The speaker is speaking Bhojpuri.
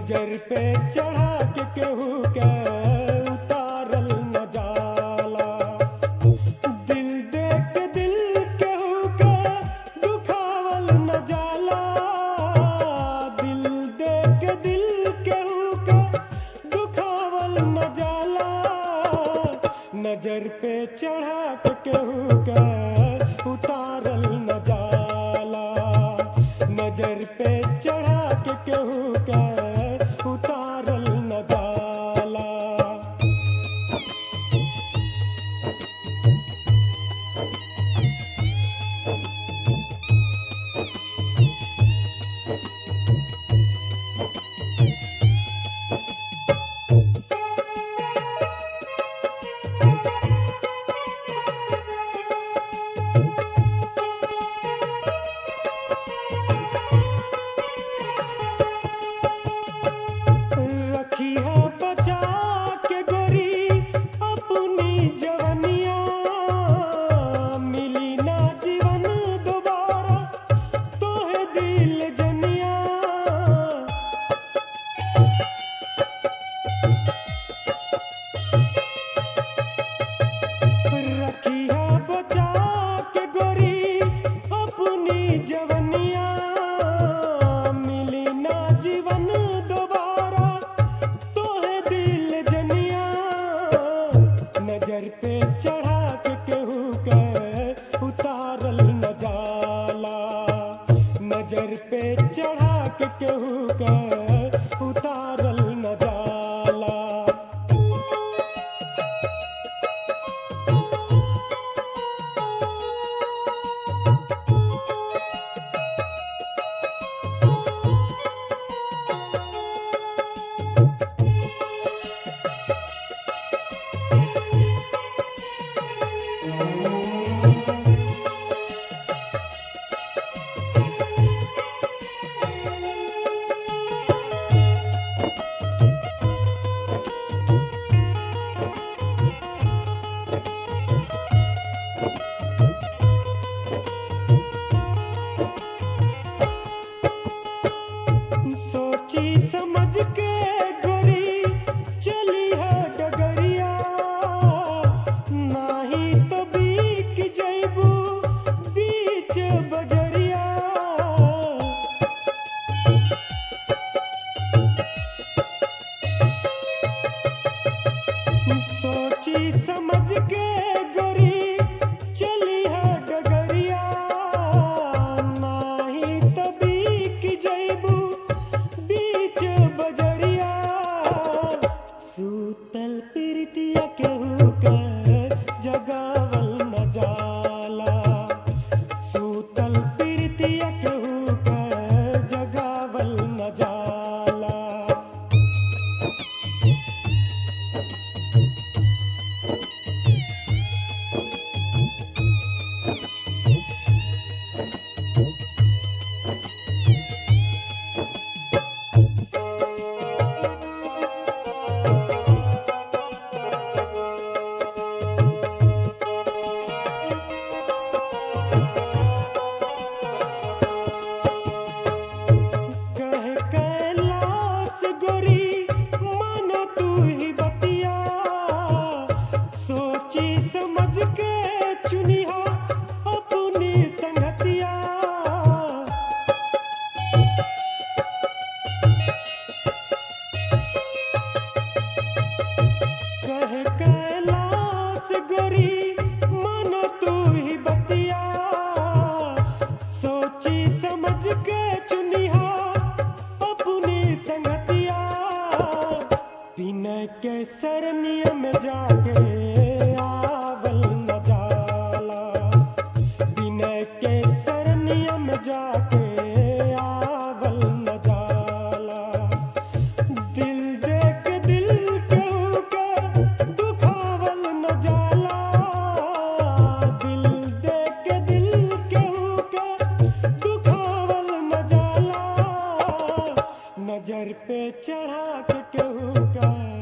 नजर पे चढ़ा के केहू के उतारल न जाला दिल देख के दिल केहू के दुखावल न जाला दिल देख के दिल केहू के दुखावल न जाला नजर पे चढ़ा के केहू के उतारल न जाला नजर पे चढ़ा के केहू के उतारल न जाला रखी है बचा के गोरी अपनी जवनिया मिली ना जीवन दोबारा तोहे दिल जनिया रखी है बचा के गोरी अपनी जवनिया मिली ना जीवन दोबारा तोहे दिल जनिया नजर पे चढ़ा के केहू के उतारल न जाला नजर पे चढ़ा के केहू के उतारल न जाला सोची समझ के गोरी चली है डगरिया नाही तो बीक जैबू बीच बजरिया सोची समझ के गोरी चली है डगरिया नाही तो बीक जैबू बीच बजरिया सूतल प्रीतिया केहू के जगावल न जाला सूतल प्रीतिया केहू के जगावल न जाला कह कैलाश गोरी मन तू ही बतिया सोची समझ के चुनिया अपनी संगतिया कह कैलाश गोरी मन तू ही बतिया सोची समझ के चुनिया अपनी संगतिया बिना के सरनिया में जाके आवल न जाला बिना के सरनिया में जाके आवल न जाला दिल देख दिल केहू के दुखावल न जाला दिल देख दिल केहू के दुखावल न जाला नजर पे चढ़ा के केहू का